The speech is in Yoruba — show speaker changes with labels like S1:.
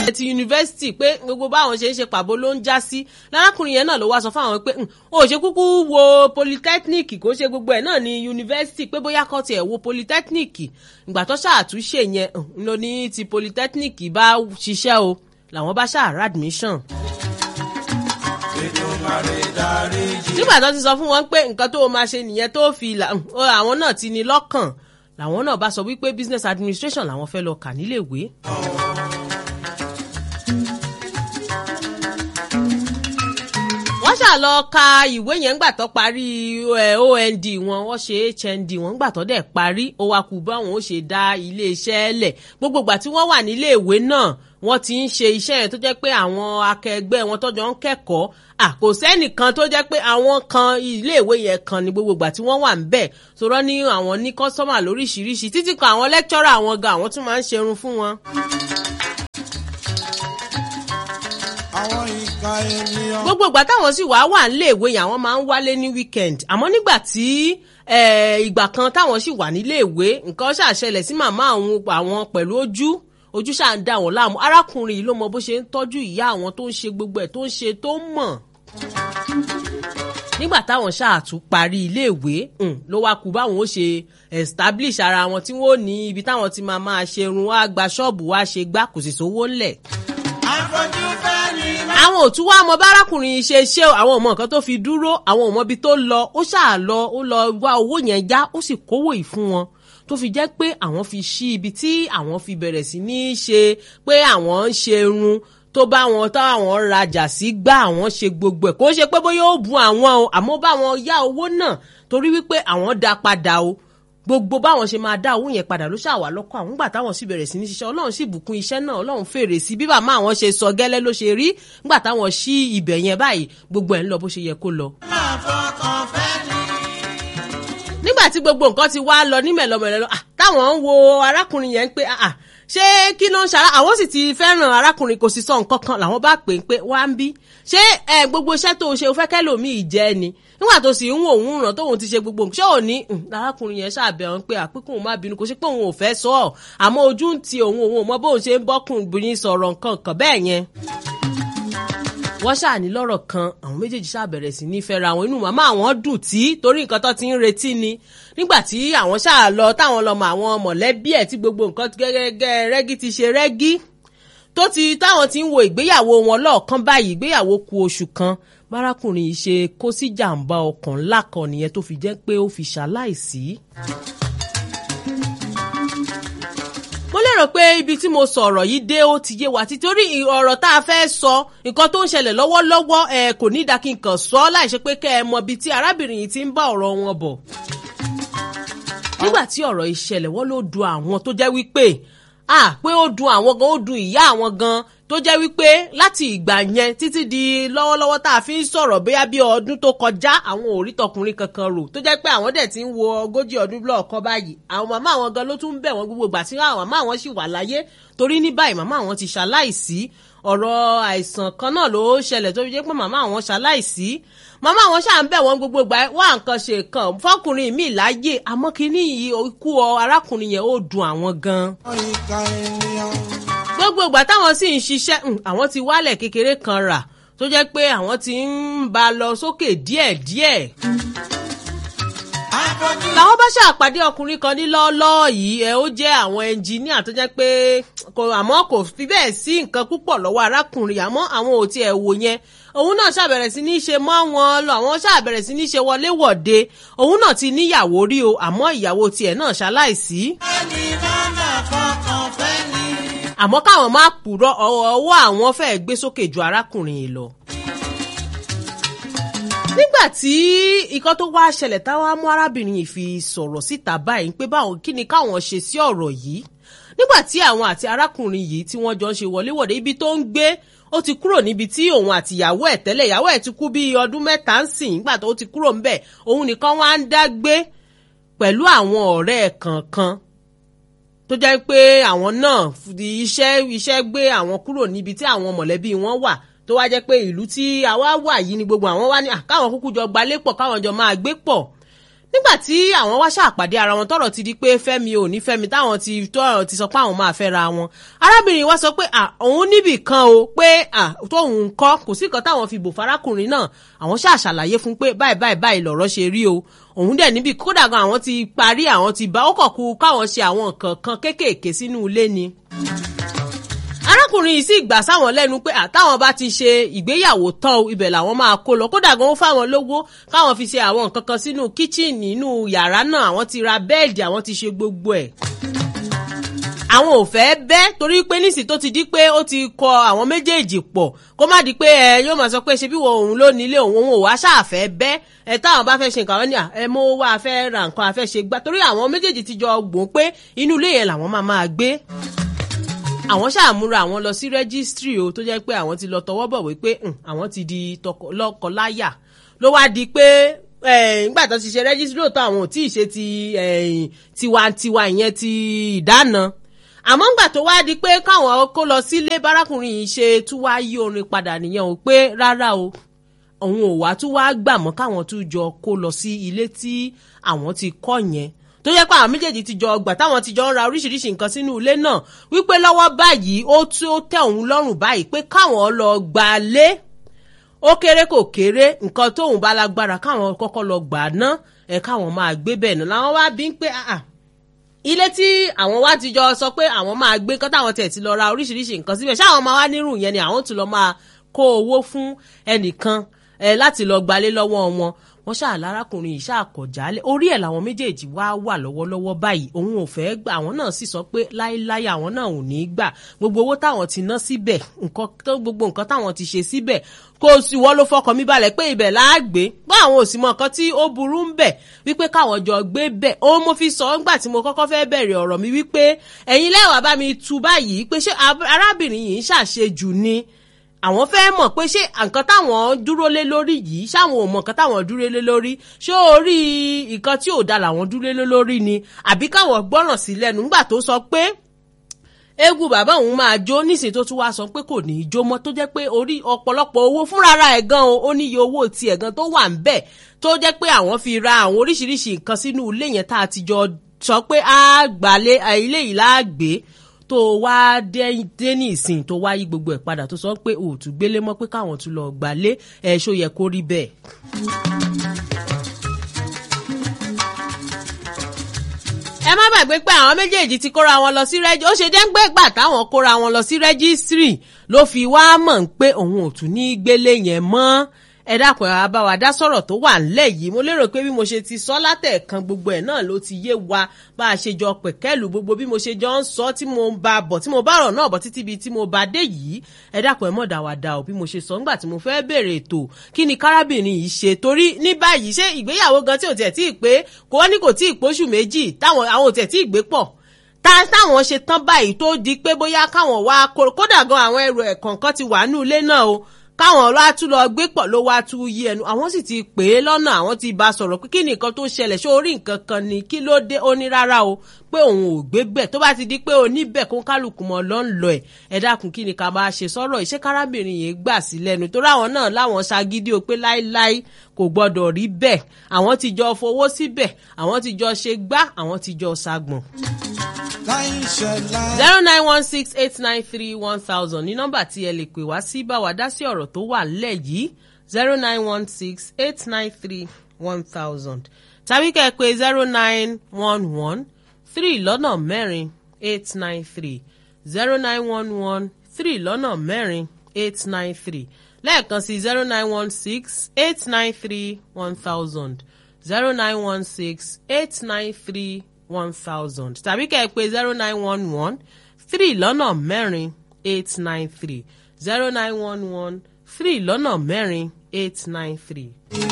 S1: ti yunifásitì pé gbogbo báwọn ṣe ń ṣe pàbó ló ń já sí lárákùnrin yẹn náà ló wá sọ fáwọn pé ó ṣe kúkú wo polytechnic kó ṣe gbogbo ẹ̀ náà ní yunifásitì pé bóyá kọ́ tiẹ̀ wo polytechnic ìgbà tó ṣàtúnṣe yẹn ló ní ti polytechnic bá ṣiṣẹ́ o làwọn bá ṣàrà admission nígbà tó ti sọ fún wọn pé nǹkan tó máa ṣe nìyẹn tó fi àwọn náà ti ní lọ́kàn làwọn náà bá sọ wípé business administration làwọn fẹ́ lọ kà níléèwé. wọ́n ṣà lọ ka ìwé yẹn ńgbà tó parí OND wọn wọ́n ṣe HND wọn ńgbà tó dẹ̀ parí ó wá kú báwọn ó ṣe dá iléeṣẹ́ lẹ̀ gbogbo ìgbà tí wọ́n wà níléèwé náà wọ́n ti ń ṣe iṣẹ́ yẹn tó jẹ́ pé àwọn akẹgbẹ́ wọn tọ́jọ́ ń kẹ́kọ̀ọ́ kò sẹ́nìkan tó jẹ́ pé àwọn kan iléèwé yẹn kan ní gbogbo ìgbà tí wọ́n wà ń bẹ̀ sọ̀rọ̀ ní àwọn ní kọ́sọ́mà lóríṣiríṣi títí kan àwọn lẹ́kítọ́rà àwọn gan àwọn tún máa ń ṣerun fún wọn.
S2: àwọn ìka ènìyàn.
S1: gbogbo ìgbà táwọn sì wá wà níléèwé yẹn àwọn máa ń wálé ní weekend àmọ́ nígbà tí ìgbà kan táwọn sì wà níléèwé nǹkan ṣàṣẹlẹ̀ sí màmá àwọn pẹ̀lú ojú ojú ṣáà ń dà wọ́n láàmú arákùnrin yìí ló mọ bó ṣe ń tọ́jú ìyá àwọn tó ń ṣe gbogbo ẹ̀ tó ń ṣe tó ń mọ̀ nígbà táwọn ṣáà tún parí iléèwé ló wá kú báwọn ó ṣe establish ara wọn tí wọn ò ní ibi táwọn ti máa máa ṣerun wá gba ṣọ́ọ̀bù wá ṣe gbá kò sì sówó ńlẹ̀.
S2: àfojú fẹ́ ni.
S1: àwọn òtún wá mọ bárakùnrin ṣe ṣé àwọn ò mọ nǹkan tó fi dúró àwọn ò mọ ibi tó lọ ó ṣáà lọ ó lọ wá owó yẹn já ó sì kówó yìí fún wọn tó fi jẹ́ pé àwọn fi ṣí ibi tí àwọn fi bẹ̀rẹ̀ sí ní ṣe pé àwọn ń ṣe irun tó bá wọn táwọn rajà sí gbá àwọn ṣe gbogbo ẹ̀ kó ṣe pé bóyá ó bu àwọn o àmọ́ báwọn yá owó náà torí wípé àwọn dá padà o gbogbo báwọn ṣe máa dá owó yẹn padà ló ṣàwà lọ́kọ̀ àwọn gbà táwọn sì bẹ̀rẹ̀ sí ní ṣiṣẹ́ ọlọ́run sì bùkún iṣẹ́ náà ọlọ́run fèrè sí bí bàmá àwọn ṣe sọ gẹ́lẹ́ ló ṣe rí nígbà táwọn ṣí ibẹ̀ yẹn báyìí gbogbo ẹ̀ ń lọ bó ṣe yẹ kó lọ
S2: máa fọkàn fẹ́ ni.
S1: nígbà tí gbogbo nǹkan ti wá lọ ní mẹ̀lọmẹ̀lọ táwọn ń wo arákùnrin yẹn pé ṣé kí ló ń ṣara àwọn sì ti fẹ́ràn arákùnrin kò sì sọ nǹkan kan làwọn bá pè é pé wá ń bí ṣé ẹ gbogbo iṣẹ́ tó ṣe o fẹ́ kẹ́lòmíì jẹ́ ni nígbà tó sì ń wò òun ràn tóun ti ṣe gbogbo nǹkan ṣé ò ní arákùnrin yẹn ṣàbẹ̀ ọ́n pé àpékùn má bínú kò sí pé òun ò fẹ́ sọ ọ́ àmọ́ ojú ń ti òun òun ò mọ bóun ṣe ń bọ́kùnrin sọ̀rọ̀ nǹkan kan bẹ́ẹ̀ yẹn wọ́n ṣáà ní lọ́rọ̀ kan àwọn méjèèjì ṣáà bẹ̀rẹ̀ sí ní fẹ́ra àwọn inú màmá àwọn dùn tí torí nǹkan tó ti ń retí ni nígbà tí àwọn ṣáà lọ táwọn lọ́mọ àwọn mọ̀lẹ́bí ẹ̀ tí gbogbo nǹkan gẹ́gẹ́ rẹ́gí ti ṣe rẹ́gí tó ti táwọn ti ń wo ìgbéyàwó wọn lọ́ọ̀kan báyìí ìgbéyàwó ku oṣù kan bárakùnrin yìí ṣe kó sí jàǹbá ọkàn ńlá kan nìyẹn tó fi jẹ́ pé ó fi ṣaláìsí. mo lérò pé ibi tí mo sọ̀rọ̀ yìí dé ó ti yé wa títorí ọ̀rọ̀ tá a fẹ́ sọ nǹkan tó ń ṣẹlẹ̀ lọ́wọ́lọ́wọ́ ẹ kò ní ìdákí nǹkan sọ láìṣe pé kẹ́ ẹ mọ ibi tí arábìnrin yìí ti ń bá ọ̀rọ̀ wọn bọ̀. nígbà tí ọ̀rọ̀ ìṣẹ̀lẹ̀ wọ́n ló dùn àwọn tó jẹ́ wípé ah pé ó dùn àwọn gan ó dùn ìyá àwọn gan tó jẹ́ wípé láti ìgbà yẹn títí di lọ́wọ́lọ́wọ́ tá a fi ń sọ̀rọ̀ bóyá bí ọdún tó kọjá àwọn ò rí tọkùnrin kankan rò tó jẹ́ pé àwọn dẹ̀ ti ń wo ogójì ọdún lọ́ọ̀kan báyìí àwọn màmá àwọn gan ló tún ń bẹ̀ wọ́n gbogbo ìgbà tí àwọn màmá àwọn sì wà láyé torí ní báyìí màmá àwọn ti ṣaláìsí ọ̀rọ̀ àìsàn kan náà ló ṣẹlẹ̀ tó fi jẹ́ pé màmá àwọn ṣaláìsí màmá àwọn ṣáà ń bẹ̀ wọ́n gbogbo ìgbà wá nǹkan ṣe kan fọkùnrin mi láyé àmọ́ kínní yìí ikú arákùnrin yẹn ó dùn àwọn gan
S2: àwọn ìka ènìyàn.
S1: gbogbo ìgbà táwọn sì ń ṣiṣẹ́ àwọn ti wálẹ̀ kékeré kan rà tó jẹ́ pé àwọn ti ń ba lọ sókè díẹ̀díẹ̀
S2: àfojú
S1: làwọn bá ṣàpàdé ọkùnrin kan ní lọ́ọ́lọ́ọ́ yìí ẹ ó jẹ́ àwọn ẹnjìníà tó jẹ́ pé kò àmọ́ kò fi bẹ́ẹ̀ sí nǹkan púpọ̀ lọ́wọ́ arákùnrin àmọ́ àwọn ò tiẹ̀ wò yẹn òun náà ṣàbẹ̀rẹ̀ sí ní ṣe mọ́ wọn lọ àwọn ṣàbẹ̀rẹ̀ sí ní ṣe wọléwọ̀de òun náà ti níyàwó rí o àmọ́ ìyàwó tiẹ̀ náà ṣaláìsí
S2: ẹni máa máa fọkàn fẹ́ ni.
S1: àmọ́ káwọn má purọ́ ọwọ́ àwọn fẹ́ẹ́ gbé sókè ju arákùnrin yìí lọ. nígbà tí ikọ́ tó wá ṣẹlẹ̀ táwa mú arábìnrin yìí fi sọ̀rọ̀ síta báyìí pé báwọn kí ni káwọn ṣe sí ọ̀rọ̀ yìí nígbà tí àwọn àti arákùnrin yìí tí wọ́n jọ ń ṣe wọléwọ̀de ibi tó ń gbé ó ti kúrò níbi tí òun àti ìyàwó ẹ̀ tẹ́lẹ̀ ìyàwó ẹ̀ ti kú bí ọdún mẹ́ta ń sìn nígbà tó ti kúrò ńbẹ̀ òun nìkan wá ń dá gbé pẹ̀lú àwọn ọ̀rẹ́ ẹ̀ kọ̀ọ̀kan tó jẹ́ pé àwọn náà fi iṣẹ́ iṣẹ́ gbé àwọn kúrò níbi tí àwọn mọ̀lẹ́bí wọn wà tó wá jẹ́ pé ìlú tí àwa wà yìí ni gbogbo àwọn wá ní "Ah, káwọn kúkú jọ gbalé pọ̀ káwọn jọ máa gbé pọ̀ nígbà tí àwọn wá ṣàpàdé ara wọn tọ́rọ̀ ti di pé fẹ́mi ò ní fẹ́mi táwọn ti tọ́rọ̀ ti sọ pé àwọn máa fẹ́ra wọn arábìnrin wa sọ pé à òun níbì kan o pé à tóun kọ́ kò sí kan táwọn fi bò farákùnrin náà àwọn ṣáà ṣàlàyé fún pé báyìí báyìí báyìí lọ̀rọ̀ ṣe rí o òun dẹ̀ níbi kódà gan àwọn ti parí àwọn ti bá ó kọ̀ kú káwọn ṣe àwọn nǹkan kan kéékèèké sínú ilé ni arákùnrin yìí sì gbà sáwọn lẹ́nu pé àtàwọn bá ti ṣe ìgbéyàwó tán o ibẹ̀ làwọn máa kó lọ kódà gan ó fáwọn lówó káwọn fi ṣe àwọn nǹkan kan sínú kíchìnì inú yàrá náà àwọn ti ra bẹ́ẹ̀dì àwọn ti ṣe gbogbo ẹ̀ àwọn ò fẹ́ bẹ́ torí pé nísì tó ti di pé ó ti kọ àwọn méjèèjì pọ̀ kó má di pé ẹ yóò máa sọ pé ṣe bí wo òun ló nílé òun òun ò wá ṣáàfẹ́ bẹ́ ẹ táwọn bá fẹ́ ṣe nǹkan wọn ni ẹ mọ owó afẹ́ ra nǹkan afẹ́ ṣe gbá torí àwọn méjèèjì ti jọ gbọ́n pé inú ilé yẹn làwọn máa máa gbé àwọn ṣàmúra àwọn lọ sí rẹ́gísítírì o tó jẹ́ pé àwọn ti lọ tọwọ́ bọ̀ wípé àwọn ti di lọ́kọláyà ló wá di pé nígbà tó ti ṣe rẹ́gísítírì lóòótọ́ àwọn ò tí ì ṣe ti tiwantiwa ìyẹn ti ìdáná àmọ́ ńgbà tó wá di pé káwọn kó lọ sílé bárakùnrin yìí ṣe tún wá yí orin padà nìyẹn o pé rárá o òun ò wá tún wá gbà mọ́ káwọn tún jọ kó lọ sí ilé tí àwọn ti kọ́ yẹn tó yẹ pé àwọn méjèèjì ti jọ ọgbà táwọn ti jọ ń ra oríṣiríṣi nǹkan sínú ilé náà wípé lọ́wọ́ báyìí ó tí ó tẹ́ òun lọ́rùn báyìí pé káwọn lọ gbà lé ó kéré kò kéré nǹkan tóun bá lágbára káwọn kọ́kọ́ lọ gbà ná ẹ̀ káwọn máa gbé bẹ́ẹ̀ náà làwọn wá bí ń pé ilé tí àwọn wá ti jọ sọ pé àwọn máa gbé kọ́ táwọn tiẹ̀ ti lọ ra oríṣiríṣi nǹkan síbẹ̀ ṣáwọn máa wá nírú yẹn ni àwọn tún lọ máa kó owó fún ẹnìkan láti lọ gbalé lọ́wọ́ wọn wọ́n ṣáà lárákùnrin yìí ṣáà kọ̀ jálẹ̀ orí ẹ̀ làwọn méjèèjì wá wà lọ́wọ́lọ́wọ́ báyìí òun ò fẹ́ gbà àwọn náà sì sọ pé láéláé àwọn náà ò ní í gbà gbogbo owó táwọn ti ná síbẹ̀ nǹkan gbogbo nǹkan táwọn ti ṣe síbẹ̀ kò sí wọ́n ló fọkàn mi balẹ̀ pé ibẹ̀ láàgbé bá àwọn òsì mọ nǹkan tí ó burú ń bẹ̀ wípé káwọn jọ gbé bẹ̀ ó mo fi sọ ńgbà tí mo kọ́kọ́ fẹ́ bẹ̀rẹ̀ ọ̀rọ̀ mi wípé ẹ̀yin lẹ́wàá bá mi tu báyìí pé ṣé arábìnrin yìí ń ṣàṣejù ni àwọn fẹ́ mọ̀ pé ṣé nǹkan táwọn dúró lé lórí yìí ṣáwọn ò mọ̀ nǹkan táwọn dúró lé lórí ṣé orí nǹkan tí ò da làwọn dúró lé lórí ni àbí káwọn gbọ́ràn sí lẹ́nu nígbà tó sọ pé eégún bàbá òun máa jó nísìnyí tó tún wá sọ pé kò ní í jó mọ́ tó jẹ́ pé orí ọ̀pọ̀lọpọ̀ owó fúnra ẹ̀ gan o ó níye owó tiẹ̀ gan tó wà ń bẹ̀ tó jẹ́ pé àwọn fi ra àwọn oríṣiríṣi nǹkan sínú ilé yẹn tá a ti jọ sọ pé á gbàlé ilé yìí láàgbé tó wá dé ní ìsìn tó wá yí gbogbo ẹ̀ padà tó sọ pé òòtú gbélé mọ́ pé káwọn tún lọ gbàlé ẹ̀ ṣó yẹ kó rí bẹ́ẹ̀. ẹ má gbàgbé pé àwọn méjèèjì ti kóra wọn lọ sí rẹ́jí ó ṣe dẹ́ngbẹ́ gbà táwọn kóra wọn lọ sí rẹ́jísírì ló fi wá mọ̀ pé òun ò tún ní gbélé yẹn mọ́ ẹ dákun ẹ bá wa dá sọ̀rọ̀ tó wà ńlẹ̀ yìí mo lérò pé bí mo ṣe ti sọ látẹ̀kan gbogbo ẹ̀ náà ló ti yé wa bá a ṣe jọ pẹ̀kẹ́lù gbogbo bí mo ṣe jọ ń sọ tí mo bá bọ̀ tí mo bá rọ̀ náà bọ̀ títí bíi tí mo bá dé yìí ẹ dákun ẹ mọ̀ dáwàdà ò bí mo ṣe sọ ńgbà tí mo fẹ́ bèrè ètò kí ni kárábìnrin yìí ṣe torí ní báyìí ṣé ìgbéyàwó gan tí ò tiẹ̀ tí ì pé kò wọ́n ní kò tí ì póṣù méjì táwọn àwọn ò tiẹ̀ tí ì gbé pọ̀ ta táwọn ṣe tán báyìí tó di pé bóyá káwọn wá kódà gan àwọn ẹrù ẹ̀ kọ̀ọ̀kan ti wà nínú ilé náà o káwọn wá tún lọ gbé pọ̀ ló wá tún yí ẹnu àwọn sì ti pè é lọ́nà àwọn ti bá sọ̀rọ̀ pé kí ni nǹkan tó ṣẹlẹ̀ ṣé orí nǹkan kan ni kí ló dé ó ní rárá o pé òun ò gbé bẹ̀ tó bá ti di pé oníbẹ̀ kó kálukú mọ́ lọ́ ń lọ ẹ̀ ẹ dákun kí ni ká máa ṣe sọ̀rọ̀ ìṣe kárábìnrin yìí gbà sí lẹ́nu tó ráwọn náà láwọn ṣagídí o pé láíláí kò gbọ́dọ̀ rí bẹ́ẹ̀ àwọn ti jọ fowó síbẹ̀ àwọn ti jọ ṣe gbá àwọn ti jọ ṣàgbọ̀n zero nine one six eight nine three one thousand ní nọ́mbà tí ẹ lè pè wá sí bá wa dá sí ọ̀rọ̀ tó wà nílẹ̀ yìí zero nine one six eight nine three one thousand tàbí kẹ́ ẹ pé zero nine one one three lọ́nà mẹ́rin eight nine three zero nine one one three lọ́nà mẹ́rin eight nine three lẹ́ẹ̀kan sí zero nine one six eight nine three one thousand zero nine one six eight nine three one thousand tàbí kẹ́ ẹ pé zero nine one one three lọ́nà mẹ́rin eight nine three zero nine one one three lọ́nà mẹ́rin eight nine three.